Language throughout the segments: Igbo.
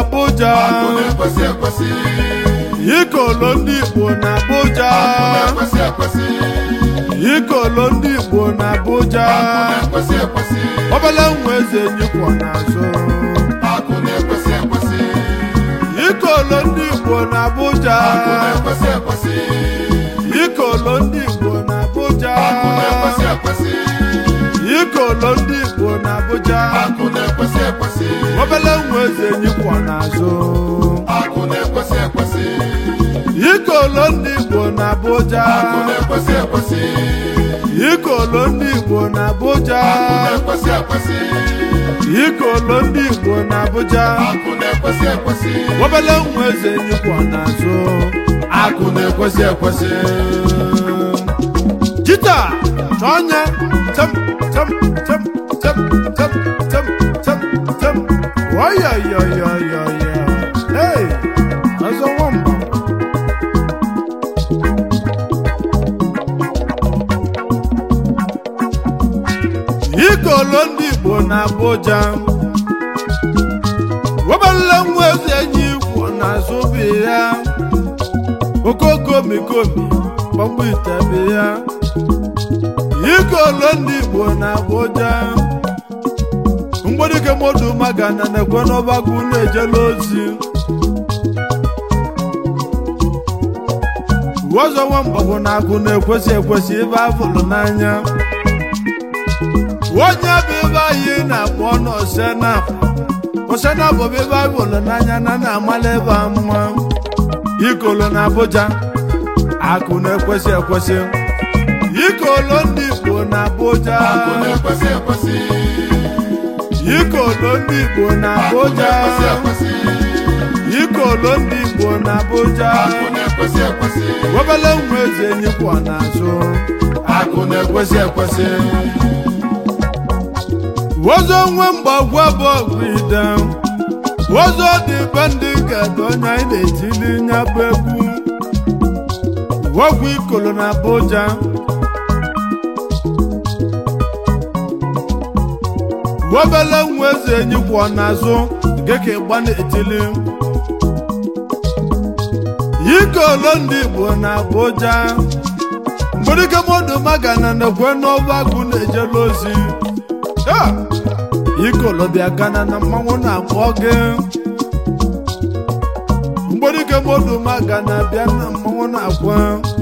Abuja akụ na-ekwesị ekwesị ikolo ndị Igbo na Abuja akụ na-ekwesị ekwesị ikolo ndị Igbo na Abuja akụ na-ekwesị ekwesị obele nwa eze nyikwa n'azụ akụ na-ekwesị ekwesị ikolo ndị Igbo na Abuja akụ na-ekwesị ekwesị ikolo ndị Igbo na Abuja akụ na-ekwesị ekwesị ikolo ndị Igbo na Abuja akụ na-ekwesị ekwesị obele nwa eze nyikwa n'azụ akụ na-ekwesị ekwesị ikolo ndị Igbo na Abuja akụ na-ekwesị ekwesị ikolo ndị Igbo na Abuja akụ na-ekwesị ekwesị ikolo ndị Igbo na Abuja akụ na-ekwesị ekwesị obele nwa eze nyikwa n'azụ akụ na-ekwesị ekwesị jita chọnye tem tem tem tem tem tem tem tem oyoyoyoyoyo hey ọzọ nwamba ikolo ndị Igbo na Abuja webele nwa eze enyi igbo n'azụ bi ya okokomikomi gbagbo itebe ya ikolo ndị Igbo na Abuja mgbedike modu magana na-ekwe n'ọgbakọ na-ejela ozi ọzọ nwamba bụ na agụ na-ekwesị ekwesị ibe afụlụ n'anya onye bụ ebe anyị na-akpọ n'osenap osenap bụ ebe afụlụ n'anya na na-amala ebe a mma ikolo na Abuja akụ na-ekwesị ekwesị ikolo ndị Igbo na Abuja akụ na-ekwesị ekwesị ikolo ndị Igbo na akụ Abuja na-ekwesị ekwesị ikolo ndị Igbo na Abuja akụ na-ekwesị ekwesị obele nwa eze nyikwa n'azụ akụ na-ekwesị ekwesị wozo nwe mgbagwa bụ ọgwụ ide wozo dị be ndị ga-edo onye anyị na-etili nya bụ egwu ọgwụ ikolo na Abuja obele nwa eze nyikwa n'azụ geke ịgba na-etili ikolo ndị Igbo na Abuja mgbedike modu magana na-ekwe n'ọba agụ na-ejela ozi Ha! ikolo bịa gana na mmanwụ na-akpọ gị mgbedike modu magana bịa na mmanwụ na-akwa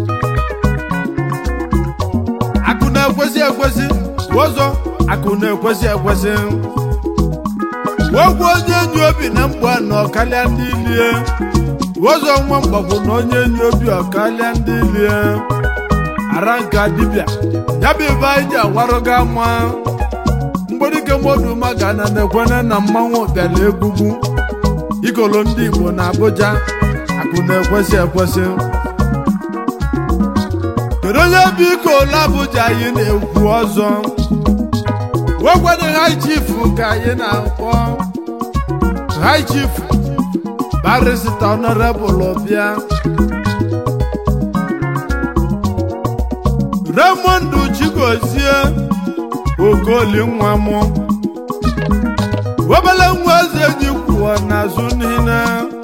akụ na-ekwesị ekwesị ọzọ akụ na-ekwesị ekwesị wegwu onye enyi obi na mgba na ọkalịa ndị ilie ọzọ nwa mgbagwo na onye enyi obi ọkalịa ndị ilie ara nka dibịa ya bụ ibe anyị ji awarụ gị ama mgbedike modu magana na-ekwene na mmanwụ bịara egbugbu ikolo ndị Igbo na Abuja akụ na-ekwesị ekwesị kedu onye bụ ikolo Abuja anyị na-ekwu ọzọ wegwede high chief ka anyị na-akpọ high chief barista honorable bịa Raymond Chigozie Okoli nwa m obele nwa eze ji kwuo n'azụ niile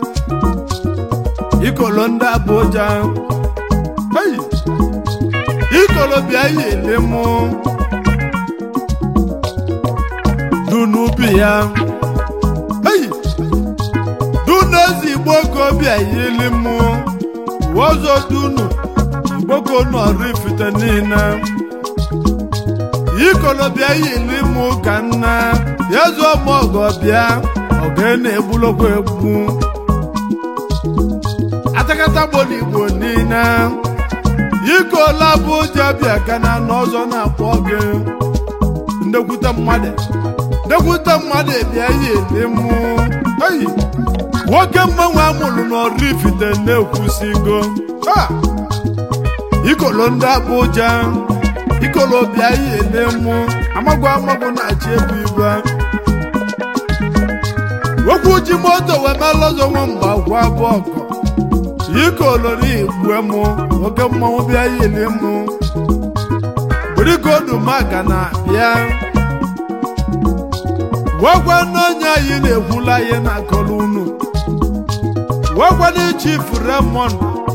ikolo ndị Abuja Hey! ikolo bịa yili mụ dunubi ya Hey! dunu ezigbo obi ayili mụ wọzọ dunu igboko nọrifite niile ikolo bịa yili mụ ka nna ya zụọ m ọgọ bịa ọga na-egbulokwa egbu atakata gbolo igbo niile ikolo Abuja bịa gana n'ọzọ na-akpọ gị ndekwute mmadụ ndekwute mmadụ bịa yili mụ eyi nwoke mmanwe amụrụ n'Oraifite na-ekwusigo Ha! ikolo ndị Abuja ikolo bịa yile mụ amagwụ amagwụ na-achị ebu ibe okwu ji moto wee melọzọ nwa mgba gwa bụ ọkọ ikolo n'igbue mụ nwoke mmanwụ bịa yili mụ burigodumaga na bịa gwagwa n'onye anyị na-ekwula ihe na-akọrọ unu wekwana chief Raymond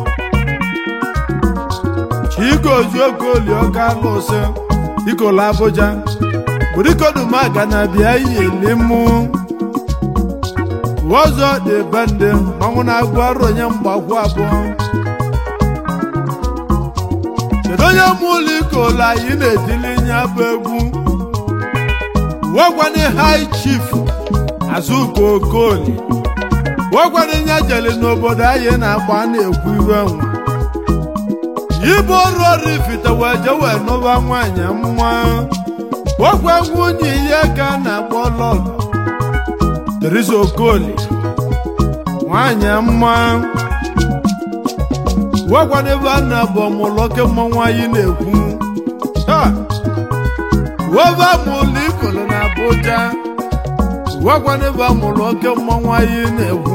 chigozuokoli ọka lụsị ikolo Abuja burikoduma na bịa yelimu ụzọ dị bende manwụ na-agụ ọrụ onye mgbakwu abụọ kedu onye mụ ụlọ ikolo anyị na-etili nye bụ egwu wegwani high chief Azuka Okoli wegwani nye jeli n'obodo anyị na-agba na-ekwu iwe nwa ibe ọrụ ọrụ ifite wee je wee nụba nwanyị mma wegwe nwunye ihe ka a na-akpọ lọlọ Teresa Okoli nwanyị mma wegwani ebe a na-abụ ọmụlọke mmanwụ anyị na-ekwu webe amụlụ ikolo na Abuja wegwani ebe amụlụ oke mmanwụ anyị na-ekwu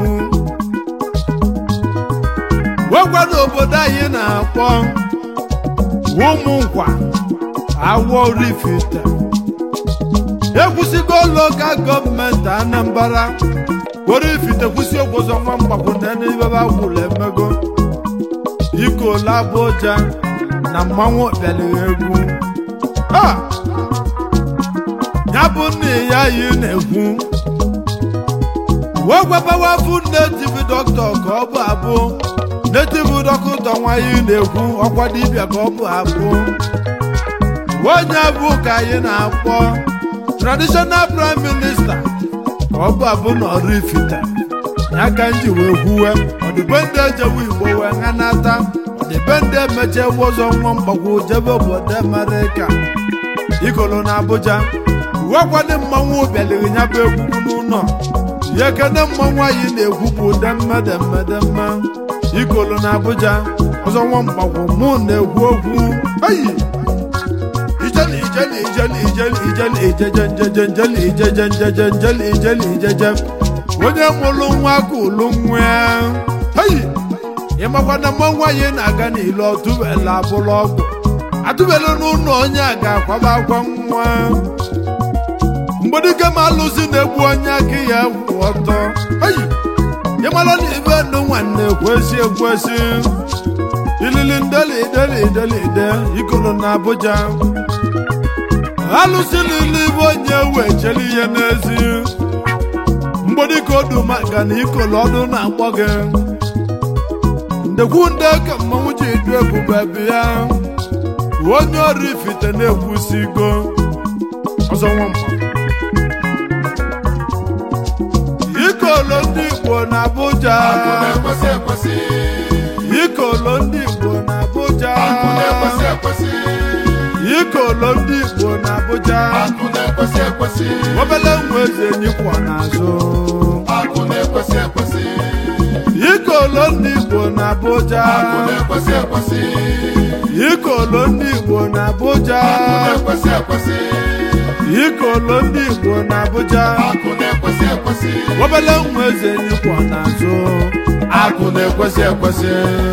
wegwani obodo anyị na-akpọ ụmụ nkwa awọ rifite ekwusigo lokal gọọmenti Anambra were ifite kwụsị ogbozo nwa mgbakwunye n'ibebe agwụrụ emego ikolo Abuja na mmanwụ bịalighị egwu ya bụ nna ya yi na-ekwu wee gwabawafu netive dọkịta ka ọ bụ abụ netive dọkịta nwanyị na-ekwu ọkwa dibịa ka ọ bụ abụ onye bụ ka anyị na-akpọ traditional prime minister ka ọ bụ abụ na ọrụ ifite ya ka nji wee kwuwe ọdịbendị ejewe igbo wee ṅanata ọdịbendị emeche ụzọ nwa mgbagwo jebe obodo Amerịka ikolo na Abuja uwekwado mmanwụ bịaliri ya bụ egwugwu n'ụlọ ya kene mmanwụ anyị na-egwu bụ demmedemmedemme ikolo na Abuja ọzọ nwa mgbagwo mụ na-egwu okwu eyi ijeli ijeli ijeli ijeli ijeli ijeje njeje njeli ijeje njeje njeli ijeli ijeje onye mụrụ nwa ka ụlụ nwa eyi ịmakwa na mmanwụ anyị na-aga n'ile ọtụbela abụrụ ọgwụ atụbelu n'ụlọ onye a ga-akwaba akwa nwa mgbedike ma alụsị na-egbu onye aka ya kwụ ọtọ eyi ịmara na ibe ndụ nwanne kwesị ekwesị ilili ndeli ideli ideli ide ikolo na Abuja alụsị lili ibe onye wee cheli ihe n'ezi mgbedike odumaka na ikolo ọdụ na-akpọ gị ndekwu nde ka mmanwụ ji du ebube bịa onye ọrụ ifite na-ekwusigo ọzọ nwamba ikolo ndị Igbo na Abuja Akụ na-ekwesị ekwesị. ikolo ndị Igbo na Abuja Akụ na-ekwesị ekwesị. ikolo ndị Igbo na Abuja Akụ na-ekwesị ekwesị. obele nwa eze nyikwa n'azụ Akụ na-ekwesị ekwesị. ikolo ndị Igbo na Abuja Akụ na-ekwesị ekwesị. ikolo ndị Igbo na Abuja Akụ na-ekwesị ekwesị. ikolo ndị Igbo na Abuja Akụ na-ekwesị ekwesị. obele nwa eze nyikwa n'azụ Akụ na-ekwesị ekwesị.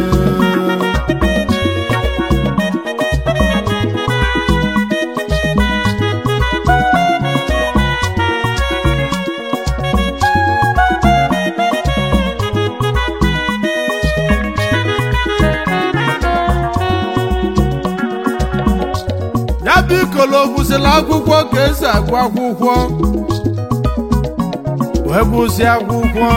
ya bụ ikolo gwụsịrị akwụkwọ ka esi agụ akwụkwọ wee gụsị akwụkwọ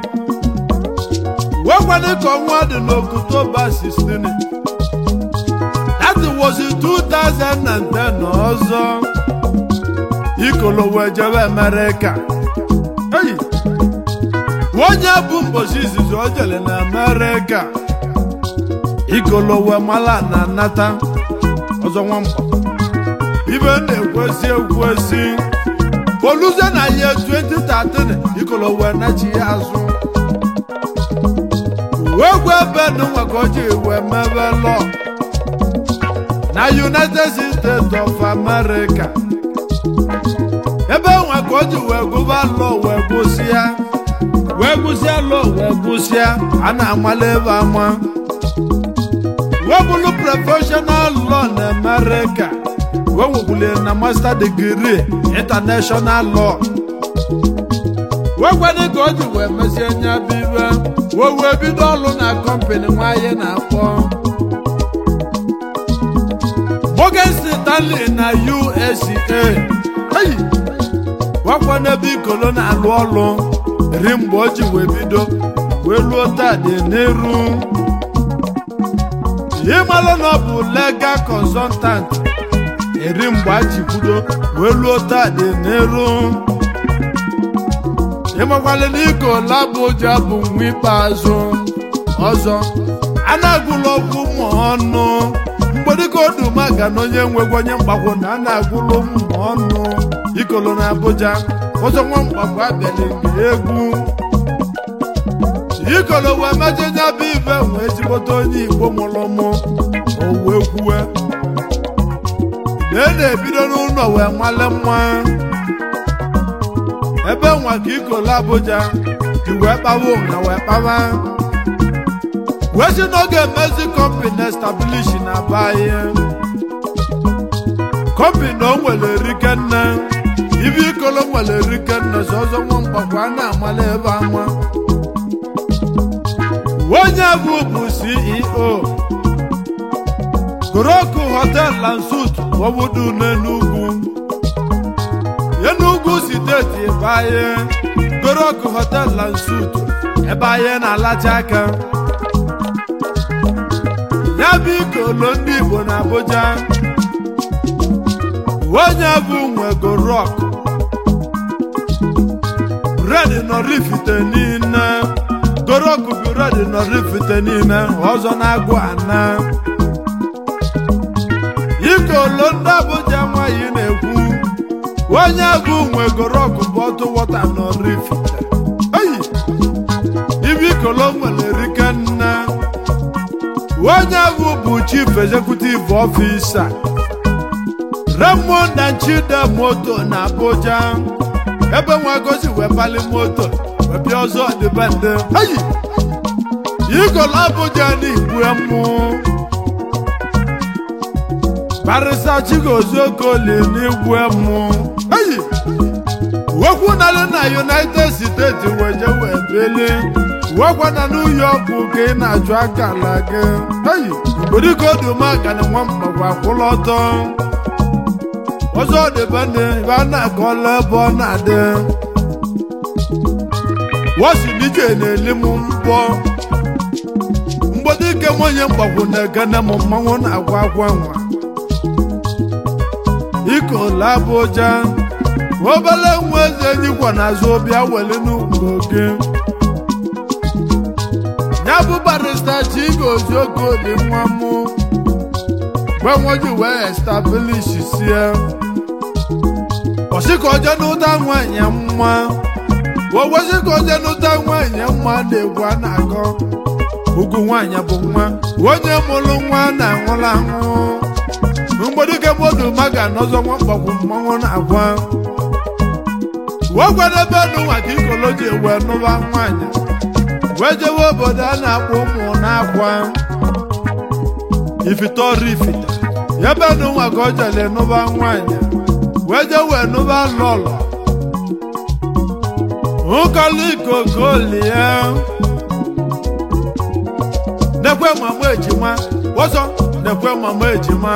wee kwado ka ọnwa dị n'Oktoba 16 that was in 2010 ọzọ ikolo wee jebe Amerịka eyi onye bụ mbosi izizi o jere na Amerịka ikolo wee mala na nata ọzọ nwamba ibe na-ekwesị ekwesị oluze na ihe 2013 ikolo wee nachi ya azụ wee gwa ebe nwa ka o ji wee mebe lọ na United States of America ebe nwa ka o ji wee gụba lọ wee gụsịa wee gụsịa lọ wee gụsịa a na-amala ebe ama wee bụrụ professional law na America wee webulie na master degree international law wekwadị ka o ji wee mesie nya bụ ibe wee wee bido ọrụ na kọmpani nwanyị na-akpọ Morgan Stanley na USA eyi wakwa n'ebe ikolo na-alụ ọrụ ri mgbe o ji wee bido wee luo taa dị n'eru ịmalụ na ọ bụ legal consultant eri mgbe a ji kwudo wee luo taa dị n'eru ịmakwala na ikola bụ ụjọ bụ nwa ikpeazụ ọzọ a na-agụlụ ọgwụ ụmụ ọnụ mgbe dịka odumaga na onye nwegwa onye mgbakwo na a na-agụlụ ụmụ ọnụ ikolo na Abuja ọzọ nwa mgbakwo abịala mgbe egwu ikolo wee mejọ nya bụ ibe wee jikọta onye Igbo mụrụ mụ o wee kwuwe na e na-ebido n'ụlọ wee nwale nwa ebe nwa ka ikolo Abuja ji wee kpawa ụnya wee kpawa wee si n'oge emezi kọmpani establish na be anyị kọmpani o nwere erike nne ibe ikolo nwere erike nne sọzọ nwa mgbakwa a na-amala ebe ama onye bụ bụ CEO Goroku hotel and suit obodo n'Enugwu Enugwu steeti ebe anyị Goroku hotel and suit ebe anyị na-alacha aka ya bụ ikolo ndị Igbo na Abuja onye bụ nwego rock red nọrifite niile goroku bụ red nọrifite niile ọzọ na-agụ ana ikolo ndị Abuja nwanyị na-ekwu onye bụ nwego rock bụ ọtụ wọta nọrifite eyi ibe ikolo nwere rike nne onye bụ bụ chief executive officer Raymond and Chide moto na Abuja ebe nwa gozi wee pali moto wee bịa ọzọ ọdịbendị ayi igolo Abuja n'igbu mụ barịsa Chigozie n'igbu mụ ayi wekwu nalụ na United States wee je wee beli wekwa na New York ka ị na-ajụ akala gị ayi odikodumaga na nwa mgbagwa kwụlụ ọtọ ọzọ dịbendị ebe a na-akọla ebe ọ na-adị wọsi dije na-eli m mbọ mgbede ike nwunye mgbagwo na-egene m mmanwụ na-agwa agwa nwa ikola Abuja obele nwa eze nyikwa n'azụ bịa weli n'ugbo gị ya bụ barista Chigozie Ogoli nwa mụ mgbe nwoji wee establish sie ọsịka ọjọ n'ụta nwanyị mma owezi ka ọjọ n'ụta nwanyị mma na-egwu a na-akọ ugwu nwanyị bụ nwa onye mụrụ nwa na-anwụrụ anwụ mgbedike mmadụ maga n'ọzọ nwa mgbagwu mmanwụ na-agwa wee gwadebe n'ụwa ka ikolo ji wee nụba nwanyị wee jewe obodo a na-akpọ ụmụ na-akwa ifite ifite ebe n'ụwa ka ọ jere nụba nwanyị wee je wee nụba lọlọ ụkọlikokolie nekwe mama ejima ọzọ nekwe mama ejima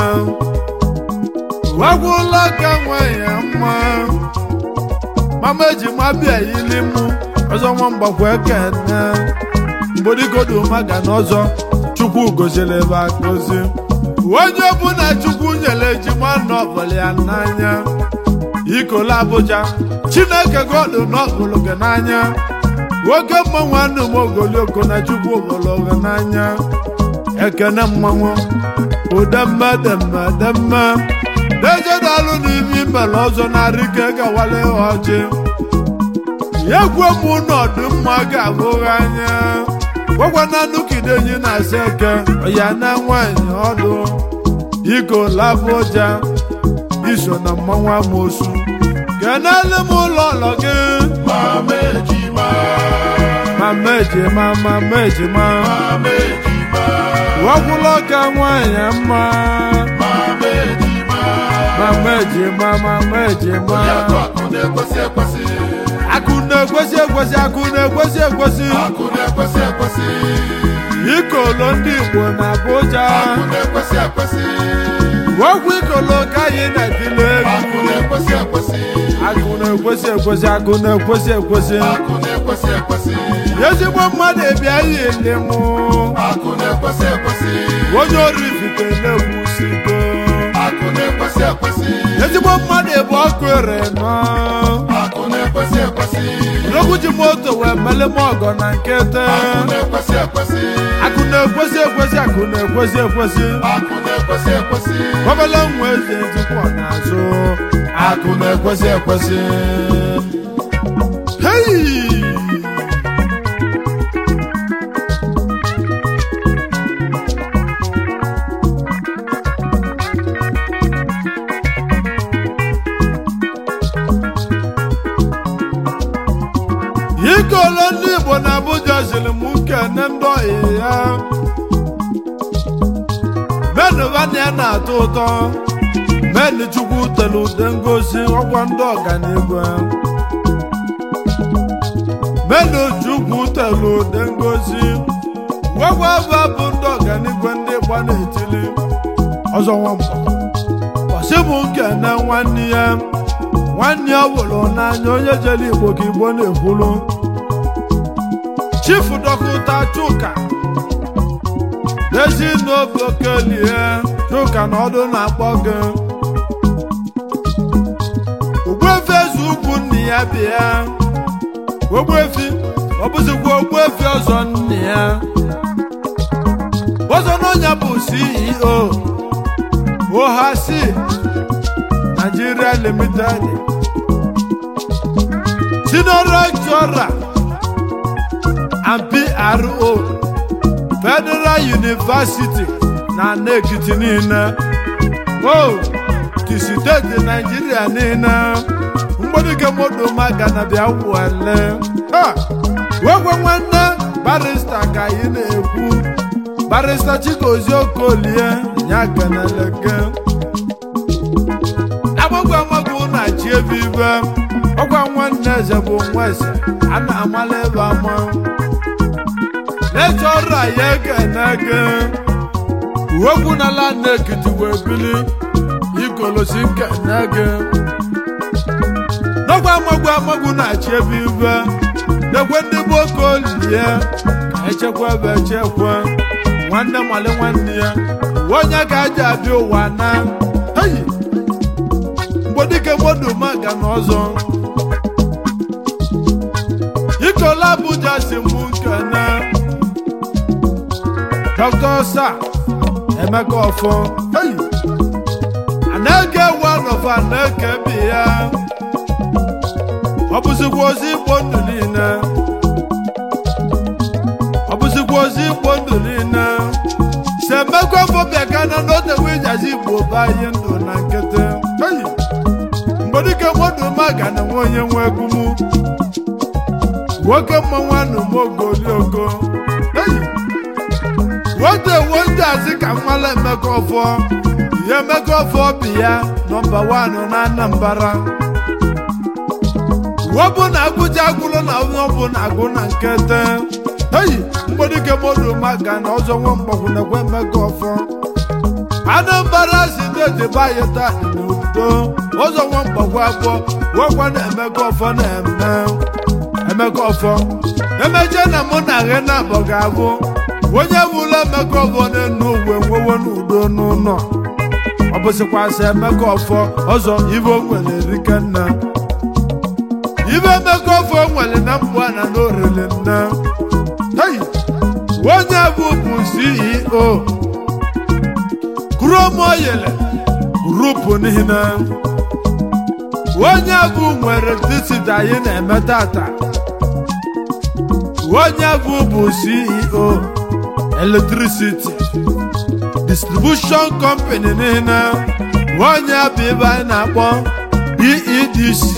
wegwụla ka nwanyị mma mama ejima bịa yili mụ ọzọ nwa mgbakwa ekene mgbodigodumaga na ọzọ chukwu goziri ebe agozi onye ọbụla chukwu nyere ejima n'ọbụla ya n'anya ikola Abuja chineke godu n'ọbụlụ gị n'anya nwoke mmanwụ anụ m ogolioko na chukwu obodo gị n'anya ekene mmanwụ udemmedemmedemme dejedalụ n'ime imere ọzọ narị ka gawale ọjị egwu mụ n'ọdụmma ga-abụghị anya gwakwana nukidenyi na-asa eke ya na nwanyị ọdụ ikola Abuja iso na mmanwụ amosu kenele m ụlọ ụlọ gị Mama ejima, mama ejima mama ejima mama ejima, wakwụlọ ka nwanyị mma mama ejima. mama ejima mama ejima Onye akụ akụ na-ekwesị ekwesị. akụ na-ekwesị ekwesị akụ na-ekwesị ekwesị akụ na-ekwesị ekwesị ikolo ndị igbo na abụja akụ na-ekwesị ekwesị okwu ikolo ka anyị na-etile egwu akụ na-ekwesị ekwesị akụ na-ekwesị ekwesị akụ na-ekwesị ekwesị akụ na-ekwesị ekwesị ezigbo mmadụ ebia ihe ndị mụ akụ na-ekwesị ekwesị onye orifite na-ekwusigo akụ na-ekwesị ekwesị ezigbo mmadụ bụ ọkụ ere nọ akụ na-ekwesị ekwesị n'okwu ji moto wee mele m ọgọ na nkete akụ na-ekwesị ekwesị akụ na-ekwesị ekwesị akụ na-ekwesị ekwesị akụ na-ekwesị ekwesị ọbala nwa eze ejikwa n'azụ akụ na-ekwesị ekwesị hei ikolo ndị igbo na abuja siri m nkene ndị ọyị ya menụvana ya na-atọ ụtọ menu chukwu tere ude ngosi ọkwa ndị ọganihu menu chukwu tere ude ngosi gwagwa aba bụ ndị ọganihu ndị gba na-etili ọzọ nwamba ọsị bụ nkene nwanne ya nwanne ya wụrụ n'anya onye jere igbo ka igbo na-ekwulu chifu dọkịta chuka ezi n'obi okelie chuka na ọdụ na-akpọ gị ogbuefi eze ugwu nne ya bịa ogbuefi ọ bụzikwa ogbuefi ọzọ nne ya ọzọ n'ọnya bụ ceo ohasi nigeria limited senior lecturer and pro federal university na n'ekiti niile o ti steeti naijiria niile mgbadike moto maga na bịa wale ha wegwe nwanne barista ka anyị na-ekwu barista chigozie okolie ya ganaleke agbagwo amagwo na chi ebe ibe ọgwa nwanne eze bụ nwa eze a na-amala ebe ama lechọrọ anyị ekene gị uwekwu n'ala na-ekiti wee bili igolosi nkene gị n'ọgwa amagwo amagwo na chi ebe ibe dekwe ndị bụ oke olie ka echekwa ebe echekwa nwanne mali nwanne ya uwe onye ka aja abịa ụwa na heyi mgbedike mmadụ maga n'ọzọ ikola abuja si mụ nkene dr sa emeka ọfọ heyi anaghị ewu anọfa na-eke bi ya ọ bụzikwa ozi igbo ndụ niile ọ bụzikwa ozi igbo ndụ niile si emekwa fọbịa gana n'otewe ijazi igbo banye ndụ na nkịtị heyi mgbedike mmadụ maga na nwe onye nwe egwumu nwoke mmanwụ anụmogolioko eyi wote wo ndị azị ka mmala emeka ọfọ ihe emeka ọfọ bi ya nọmba wanụ na anambara wọbụ na agụja agụlụ na onye ọbụ na agụ na nkete eyi mgbedike mmadụ maga na ọzọ nwe mgbagwu na-ekwe emeka ọfọ anambra si steeti bayi taa dị n'udo ụzọ nwa mgbagwo abụọ wekwa na emeka ọfọ na-eme emeka ọfọ emeche na mụ na ghe na abọ ga-abụ onye wụlọ emeka ọfọ na-enu uwe nwewe n'udo n'ụlọ ọ bụsịkwasị emeka ọfọ ọzọ ibe o nwere erike nna ibe emeka ọfọ nwere na mbụ a na n'orele nna hei onye bụ bụ ceo kuromoyele grupu niile onye bụ nwere disiti anyị na-eme tata onye bụ bụ ceo electricity distribution company niile onye bụ ibe anyị na-akpọ PEDC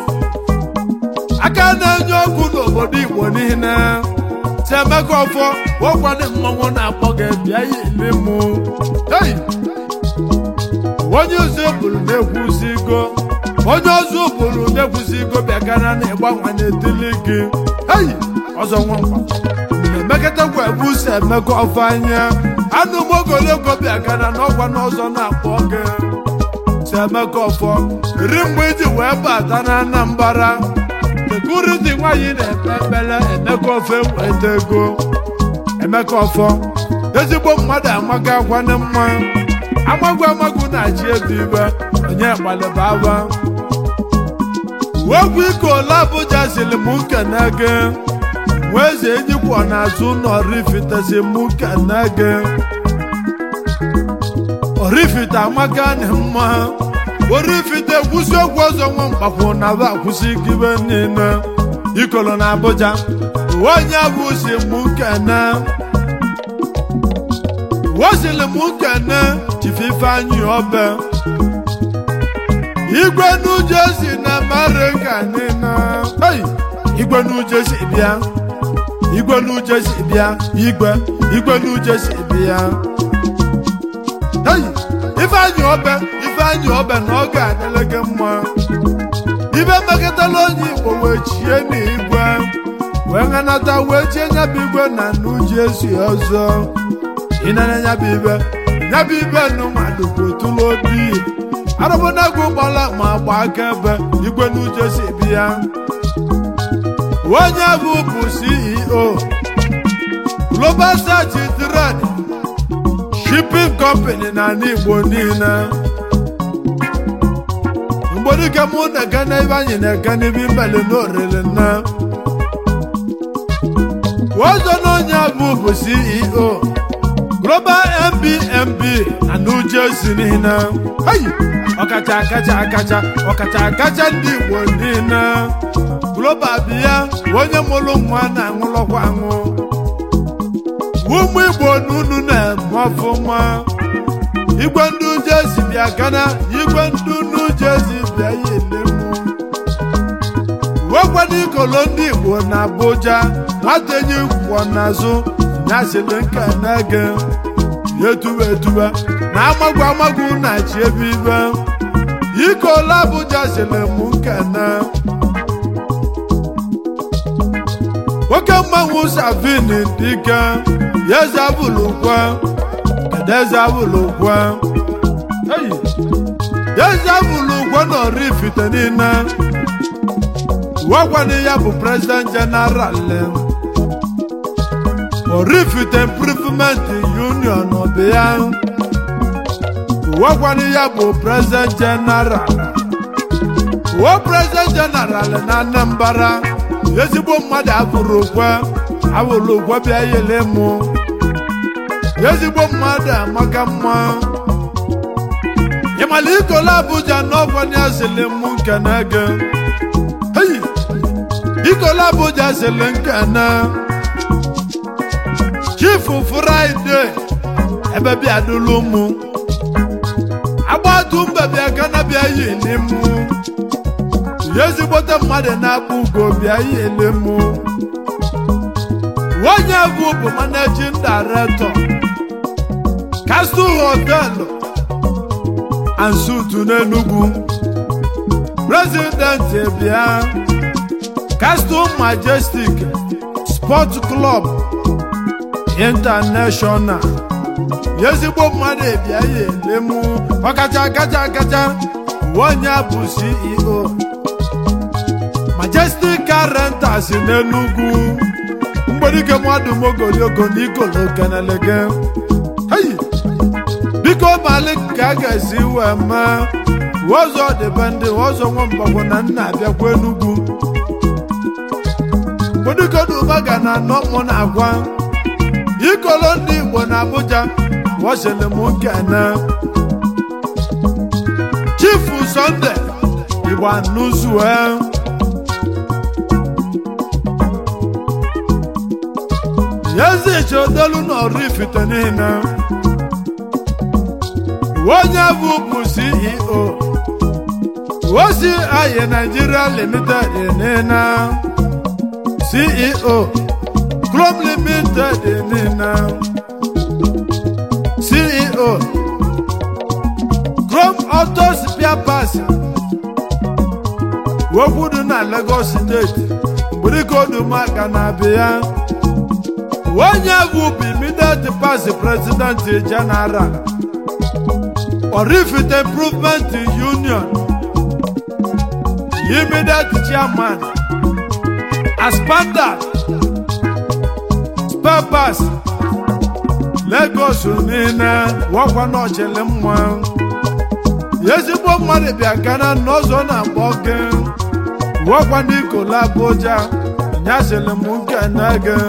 aka na-enye ọkụ n'obodo igbo niile si emeka ọfọ ụkwado mmanwụ na-akpọ gị bịa ya ele mụ hey! onye ụzọ eburu na-ekwuzigo onye ọzọ bụrụ na-ekwusigo bịagana na ịgbanwe n'etili gị eyi ọzọ nwamba emekọtakwa ebuso emeka ọfanya anụ mogologo bịagana na ọgwa n'ọzọ na-akpọ gị si emeka ọfọ ri mgbe iji wee bata na anambara sekuriti nwaanyị na-ekpe ekpere emeka ofe weta ego emeka ọfọ ezigbo mmadụ amaga akwane mma amagwu amagwu na-achị ebe ibe onye gbalịba aba wegwu ike ole abụja siri m nkene gị wee eze enyikwa n'azụ ụlọ rifitesi m nkene gị orifite amaka na mma orifite kwụsị okwu ọzọ nwa mkpakwụ na ba akwụsị gibe niile ikolo na abụja onye bụ si m nkene wosili m nkene chifu ifeanyị ọbe igwe n'uje si na amerịka niile hey! igwe n'uje si bịa igwe n'uje si bịa igwe igwe n'uje si bịa hey! ifeanyị ọbe ifeanyị ọbe na ọ ga-adịle gị mma ibe mekọtala onye igbo wee chie n'igwe wee ṅanata wee chie nyabụ igwe na n'uje si ọzọ ịnene nyabụ ibe nyabụ ibe nụ mmadụ bụ tụlụ obi arụbụnagụ gbala ma gba akaebe igwe n'uche si bịa onye bụ bụ ceo global search trade shipping company na ala igbo niile mgbedike mụ na-ege n'ebe anyị na-ege n'ebe imeli n'oriri nne ọzọ na onye bụ bụ ceo global mbmb na new jersey niile hey! ọkacha akacha akacha ọkacha akacha ndị igbo niile global bịa onye mụrụ nwa na-aṅụlọkwa aṅụ ụmụ igbo n'unu na-eme ọfụma igwe ndị ujezi bịa gana igwe ndị unu jezi bịa ya elemu wekwana ikolo ndị igbo na abuja nwata enyi kwọ n'azụ nyasịrị nka na-ege ya etuba etuba na amagwu amagwu na-achị ebe ibe ikola abuja sịrị m nkene nwoke mmanwụ savin dike ya eze abụlụkwa kedu eze abụlụkwa eyi ya eze abụlụkwa na orifite niile wagwana ya bụ president general orifite improvement union ọbịa wagwana ya bụ president general wo president general na anambra ezigbo mmadụ abụrụ okwe abụrụ okwe bịa yele mụ ezigbo mmadụ amaka mma ịmala ikola abuja n'ọgwanya sịlị mụ nke na ege eyi ikola abuja sịlị nke na chifu fraịde ebe bịa dụlụ mụ agbatu mbe bịa kana bịa yili mụ ezigbote mmadụ na-akpụ ugo bịa yili mụ onye bụ bụ managing director castle hotel and suit n'Enugu president bịa castle majestic sport club international ezigbo mmadụ bịa ya elemu ọkacha kacha kacha onye bụ ceo majestic car rentals n'Enugu mgbedike mmadụ mogoliogo na ikolo kenelege hey! biko mali ka a ga-esi wee mee ụzọ dịbe ndị ụzọ nwamgbagwo na nna abịakwa Enugu mgbedikodubaga na anọ na agwa ikolo ndị Igbo na Abuja wasịrị m nkene chifu Sunday Igbo anụzue ezichodolu na Oraifite niile onye bụ bụ ceo osi ayi nigeria limited nina ceo chrome limited nina ceo chrome auto spare parts okwu dị na Lagos steeti mgbirikodumaga na-abịa onye bụ immediate past president general Orifite Improvement Union immediate chairman Aspanda Spabas Lagos niile wakwa n'ọchịlị mma ezigbo mmadụ bịa kana n'ọzọ na-agba oge wakwa n'ikola Abuja nyasịrị m nkene gị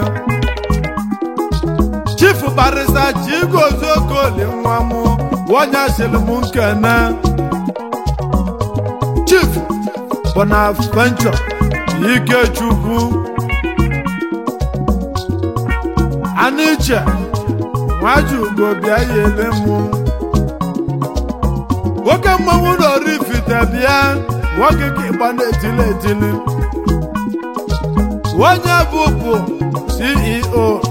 Chief Barrister Chigozie Okoli nwa m wanyasịrị m nkene Chief Bonaventure Ikechukwu Aniche nwajugo bịa yele mụ nwoke mmanwụ n'Oraifite bịa nwoke ka ịgba na-etili etili onye bụbu CEO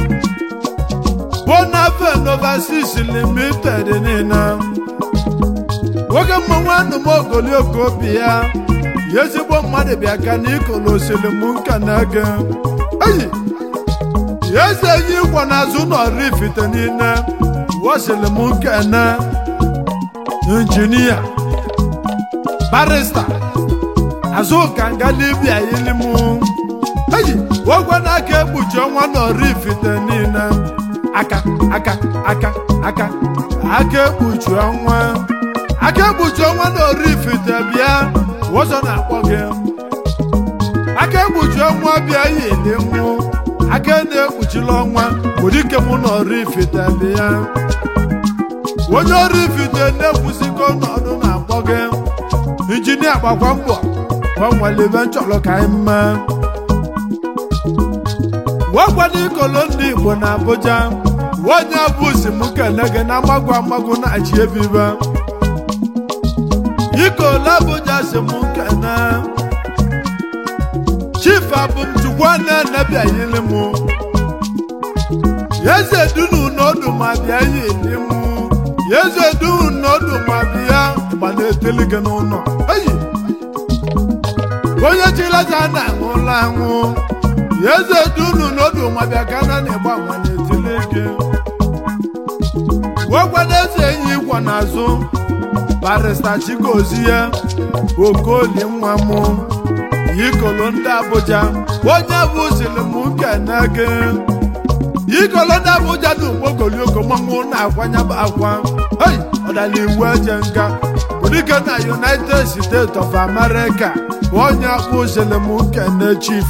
Bonaven Overseas Limited niile nwoke mmanwụ anụmogolioko bi ya ya ezigbo mmadụ bịa ka na ikolo osilimu nka na ege eyi ya eze yi ịkwa n'azụ n'Oraifite niile wosilimu nkene injinia barista azụka nga libia ilimu eyi ogwe na-aka ekpuchi ọnwa n'Oraifite niile aka aka aka aka aka ekpuchi ọnwa aka ekpuchi ọnwa n'Oraifite bịa ụzọ na-akpọ gị aka ekpuchi ọnwa bịa yili mụ aka na-ekpuchila ọnwa ụdike mụ n'Oraifite bịa onye Oraifite na-ekwusigo n'ọdụ na-akpọ gị injinia gbakwa mbọ gbanwere ebe nchọrọ ka anyị mee wekwana ikolo ndị Igbo na Abuja onye bụ si m kene gị na amagwu amagwu na-achị ebibe ikolo Abuja si m kene chief abụmchukwu na-enebịa yili m eze dunu n'ọdụ ma bịa yili m eze dunu n'ọdụ ma bịa gba na-eteli gị n'ụlọ eyi onye chilaza na-aṅụla aṅụ eze dunu n'ọdụ ma bịa ka na na-egba nwa na-etili gị wekwana eze enyi ịkwa n'azụ barista chigozie okoli nwa m ikolo ndị Abuja onye bụ silim kene gị ikolo ndị Abuja na ugbogolioko mmanwụ na-akwanya bụ akwa hei ọdala iwu eje nga ụdịke na United States of America onye bụ silim kene chief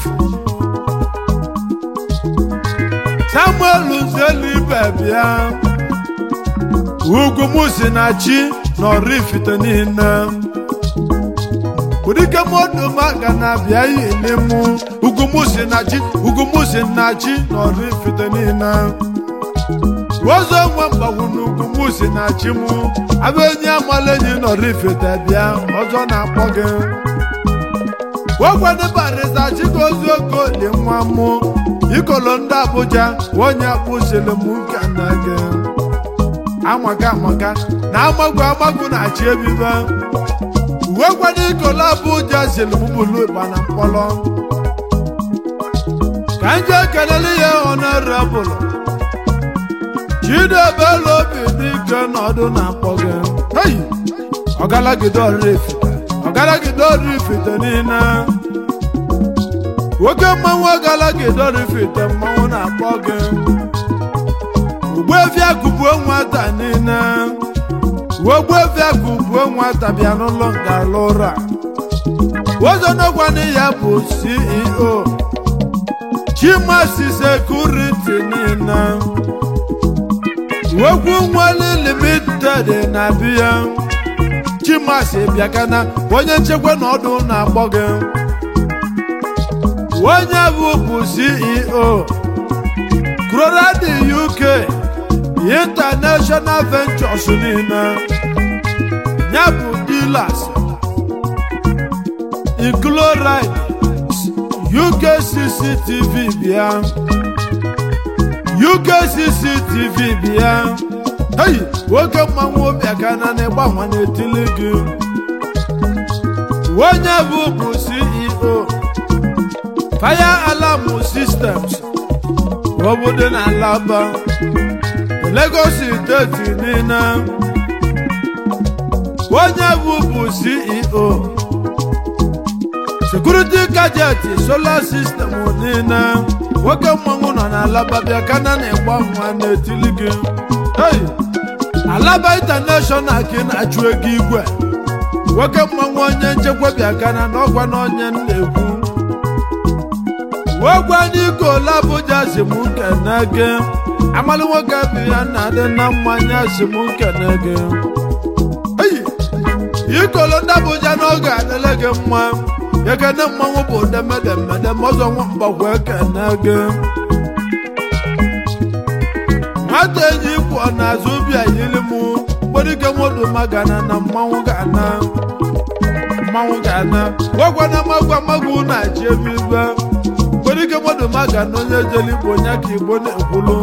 Samuel Nzelibe bịa ugwu m si na chi n'Oraifite niile ụdịke mmadụ maga na-abịa yili mụ ugwu m si na chi ugwu m si na chi n'Oraifite niile ụzọ nwa mgbagwu na ugwu m si na chi mụ abụ enyi amala enyi n'Oraifite bịa ọzọ na-akpọ gị ogwedị barịza chigozie okoli nwa mụ ikolo ndị Abuja onye akpụziri m nke na gị amaka amaka na amagwu amagwu na-achị ebibe uwe kwado ikolo Abuja ziri m bulu ịgba na mkpọrọ ka m jee kelele ya honorable Chidiebere obi dike nọdụ na mkpọ gị hei ọgalagide Oraifite ọgalagide Oraifite niile nwoke mmanwụ ọgalagide Oraifite mmanwụ na-akpọ gị Ogbuefi akụbuo nwata niile Ogbuefi akụbuo nwata bịa n'ụlọ nga lụra ozonokwana ya bụ CEO Chimasi Security niile Ogwu nwale limited na biya Chimasi bịakana onye nchekwa na ọdụ na-akpọ gị onye bụ bụ CEO Colorado UK International Ventures niile ya bụ dealers Incloride UK CCTV bịa UK CCTV bịa hey nwoke mmanwụ obi aka na na-ịgbanwe n'etili gị onye bụ bụ ceo fire alarm systems obodo na alaba lagos steeti niile onye bụ bụ ceo security gadget solar system niile nwoke mmanwụ nọ n'alaba bịa kana na-egba nwa na-etili gị hey! alaba international ka ị na-achụ ego igwe nwoke mmanwụ onye nchekwa bịa kana n'ọgwa na onye na-ekwu wegwa n'ike ole abụja si m nkene gị amalị nwoke bụ ya na-adị na mmanya si m nkene gị eyi ikolo ndị abụja n'oge adịla gị mma ekene mmanwụ bụ demedemede ma ọzọ nwa mgbakwa ekene gị nwata enyi pụọ n'azụ ubi ayili m mgberike modu magana na mmanwụ ga-ana mmanwụ ga-ana gwagwa na magwa magwu na-achị ebe ibe mgberike modu magana onye jeli igbo onye ka igbo na-ekwulu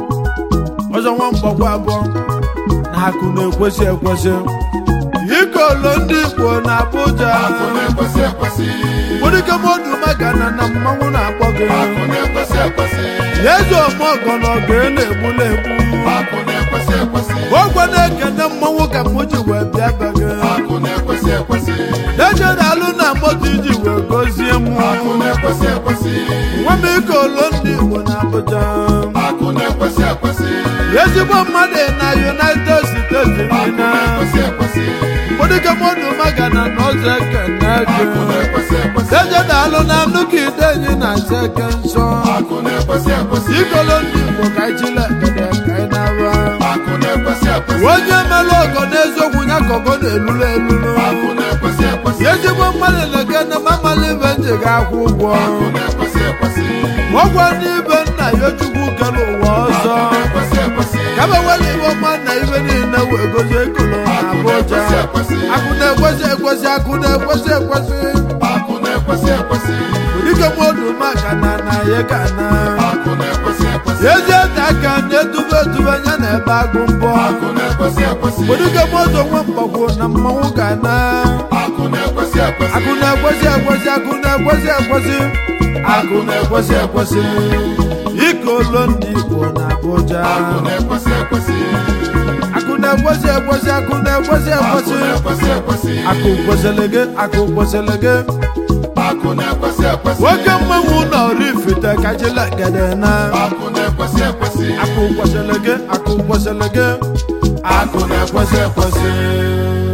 ọzọ nwa mgbakwa abụọ na akụ na-ekwesị ekwesị ikolo ndị igbo na abụja akụ na-ekwesị ekwesị mgberike modu magana na mmanwụ na-akpọ gị akụ na-ekwesị ekwesị eze ọmọgọ na ọgụ na-egbula egbu akụ na-ekwesị ekwesị ogwe na-ekene mmanwụ ka m ji wee bịa be gị akụ na-ekwesị ekwesị eje na-alụ na moto iji wee gozie m akụ na-ekwesị ekwesị nwa m ike olo ndị igbo na abụja akụ na-ekwesị ekwesị ezigbo mmadụ na united states akụ niile na-ekwesị ekwesị ụdịke mmadụ magana na ọzọ ekene gị akụ na-ekwesị ekwesị eje na-alụ na nnukwu ide enyi na asa eke nsọ akụ na-ekwesị ekwesị ikolo ndị igbo ka anyị chile ekene ka anyị na-aba akụ na-ekwesị ekwesị onye mere ọgọ n'eziokwu ya ka ọgọ na-elulu elulu akụ na-ekwesị ekwesị ezigbo mmadụ na-ekene ma mmalụ ibe nji ga-akwụ ụgwọ akụ na-ekwesị ekwesị ọgwọ n'ibe nna ya chukwu kere ụwa ọzọ akụ na-ekwesị ekwesị kama wele ibe ọma na ibe niile wee gozie ekolo na abụja akụ na-ekwesị ekwesị akụ na-ekwesị ekwesị akụ na-ekwesị ekwesị dike mmadụ maka na na ya ga na akụ na-ekwesị ekwesị ezi ete aka na-etube etube anya na ebe agụ mbọ akụ na-ekwesị ekwesị dike mmadụ nwe mgbagwo na mmanwụ ga na akụ na-ekwesị ekwesị akụ na-ekwesị ekwesị akụ na-ekwesị ekwesị akụ na-ekwesị ekwesị ikolo ndị igbo na abụja akụ na-ekwesị ekwesị akụ na-ekwesị ekwesị akụ na-ekwesị akụ ekwesị na-ekwesị ekwesị akụ kwesịrị gị akụ kwesịrị gị akụ na-ekwesị ekwesị nwoke mmanwụ na orifite kachila gede na akụ na-ekwesị ekwesị akụ kwesịrị gị akụ kwesịrị gị akụ na-ekwesị ekwesị